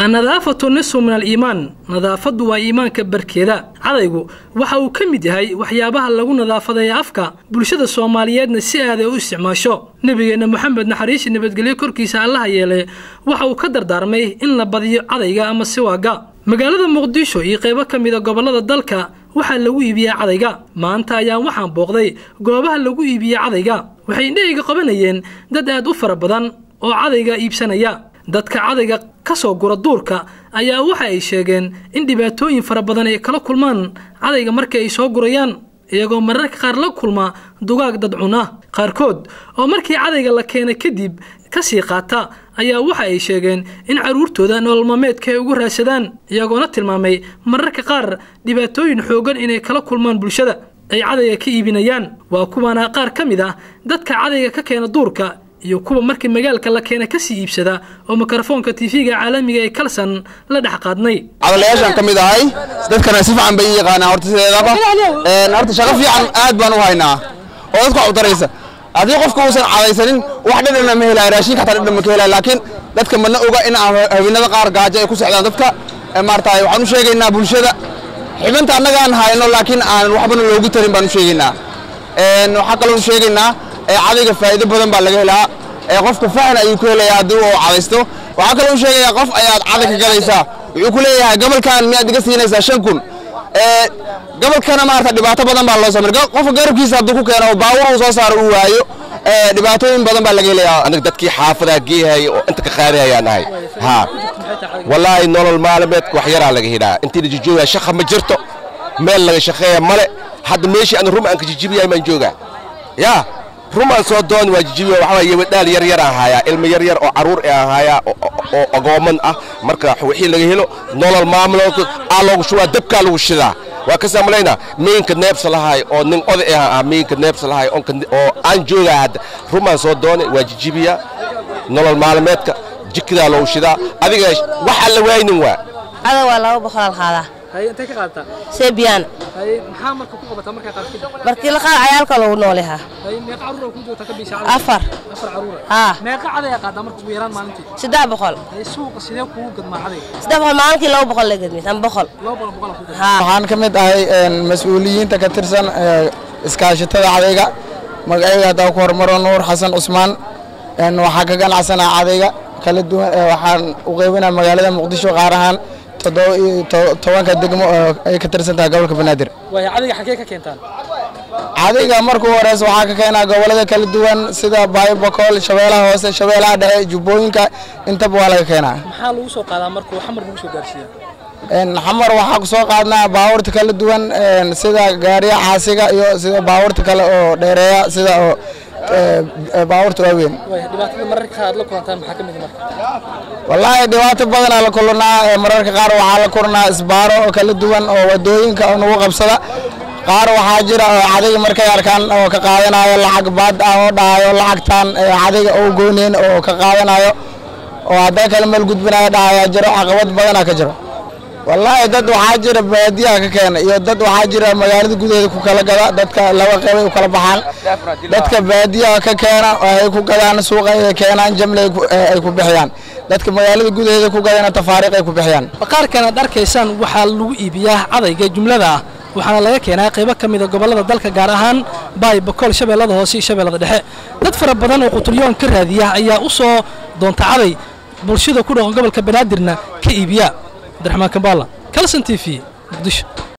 annadaafatu nisfu min aliimaan nadaafaddu waa iimaanka barkeeda cadaygu waxa uu ka mid yahay waxyaabaha lagu nadaafadeeya afka bulshada soomaaliyeedna si aaday u isticmaasho nebigeenna moxamed naxariisi nabadgelyo korkiisa allaha yeele waxa uu ka dardaarmay in la badiyo cadayga ama siwaaga magaalada muqdisho iyo qaybo ka mida gobollada dalka waxaa lagu iibiyaa cadayga maanta ayaa waxaan booqday goobaha lagu iibiye cadayga waxay indhahayga qabanayeen dad aad u fara badan oo cadayga iibsanaya dadka cadayga ka soo gura duurka ayaa waxa ay sheegeen in dhibaatooyin fara badan ay kala kulmaan cadayga markii ay soo gurayaan iyagoo mararka qaar la kulma dugaag dad cuna qaarkood oo markii cadayga la keenay kadib ka sii qaata ayaa waxa ay sheegeen in carruurtooda nololmaameedka ay ugu raadsadaan iyagoona tilmaamay mararka qaar dhibaatooyin xoogan inay kala kulmaan bulshada ay cadayga ka iibinayaan waa kuwaana qaar ka mid ah dadka cadayga ka keena duurka iyo kuwa markii magaalka la keena kasii iibsada oo mikrofoonka tv-ga caalamiga ee kalsan la dhex qaadnay cadalayaashaan ka mid ahay dadkana si fiican bay ii yaqaanaa horta sideedaba horta shaqo fiican aad baan u haynaa oo dadka udaraysa haddii qofka uusan cadaysanin wax dhadhana ma helaya raashinka hataa dhadhan ma ka helaya laakiin dadka mana oga in aan haweenada qaar gaajo ay ku socdaan dadka maarataay waxaan u sheegaynaa bulshada xibinta annaga aan hayno laakiin aan waxbana loogu tarin baan u sheegaynaa waxaa kaloo u sheegaynaa cadayga faa'iido badan baa laga helaa qofka fahan ayuu ku helayaa haddii uu cadaysto waxaa kaloo u sheegayaa qof ayaad caday ka gadaysaa wuxuu ku leeyahay gobolkan miyaad iga siinaysaa shan kun gobolkana maarata dhibaato badan baa loo samay qofka garabkiisa hadduu ku keeno baawur uu soo saaro uu waayo dhibaatooyin badan baa laga helayaa aniga dadkii xaafadaa geehay oo inta ka qaadahayaan ahay ha wallaahi nolol maalmeedka wax yaraa laga helaa intii la jijoogaa shaqa ma jirto meel laga shaqeeya male hadda meeshii aan rum aan ka jijibiyahay baan joogaa yaa rumaan soo doon waa jijibiya waxaa waaye wadhaal yar yar aan haayaa ilmo yar yar oo caruur aan haayaa oo agooman ah marka wixii laga helo nolol maamulood aa loogu shubaa dabkaa lagu shidaa waa ka saamalaynaa miinka neebsa lahay oo nin oday ah ah miinka neebsa lahay oo aan joogaa hadda rumaan soo doonay waa jijibiya nolol maalmeedka jikidaa loogu shidaa adiga waxaa la waaynin waa cadow waa laba boqolaal qaadaa intay ka qaadataa seebiyaan maxaa marka ku qabataa markaa qaarkid markii la qaad cayaalka lagu noolahaa meeqa carruur ku joogtaa ka biisha afar afar carruur haa meeqa caday qaadaa marka ugu yaraan maalintii saddex boqol suuqa sidee kugu gadmaa cadayga saddex boqol maalinkii laba boqol la gedmis ama boqol laba boqol boqol ku haa waxaan ka mid ahay mas-uuliyiinta ka tirsan iskaashatada cadayga magacayga haddaa ku hormaro nuur xasan cusmaan waxaa ka ganacsanaa cadayga kala duwan waxaan u qaybinaa magaalada muqdisho qaar ahaan toddoba iyo tobanka degmo oo ay ka tirsan tahay gobolka banaadir waaya cadayga xaggee ka keentaan cadayga markuu horeysa waxaa ka keenaa gobolada kala duwan sida baayobokool shabeelaha hoose shabeelaha dhexe jubbooyinka intaba waa laga keenaa maxaa lagu soo qaadaa marka xamar lagu soo gaarsiiyaa xamar waxaa ku soo qaadnaa baabuurta kala duwan sida gaariya caasiga iyo sida baabuurta kale oo dheereeya sida oo baabuurta waaweyn dhibaatada mararka qaar aad la kulantaan maxaa ka mid marka wallaahi dhibaato badanaa la kulannaa mararka qaar waxaa la kulannaa isbaaro oo kala duwan oo wadooyinka oo nagu qabsada qaar waxaa jira oo cadayga markay arkaan oo ka qaadanayo lacag baad ah oo dhahayo lacagtan cadayga oo goyneen oo ka qaadanayo oo hadday kale meel gudbinayo dhahayaa jiro caqabad badanaa ka jiro wallaahi dad waxaa jira baadiyaha ka keena iyo dad waxaa jira magaalada gudaheeda ku kala gada dadka laba qeybay u kala baxaan dadka baadiyaha ka keena ay ku gadaan suuqa ay keenaan jamle ay ku bixiyaan dadka magaalada gudaheeda ku gadana tafaariiq ay ku bixiyaan baqaarkan aad arkaysaan waxaa lagu iibiyaa cadayga jumlada ah waxaana laga keenaa qaybo ka mida gobollada dalka gaar ahaan baay bakool shabeellada hoose iyo shabeellada dhexe dad fara badan oo qutulyoon ka raadiya ayaa u soo doonta caday bulshada ku dhaqan gobolka banaadirna ka iibiya abdiraxmaan kambaala kalson t v muqdisho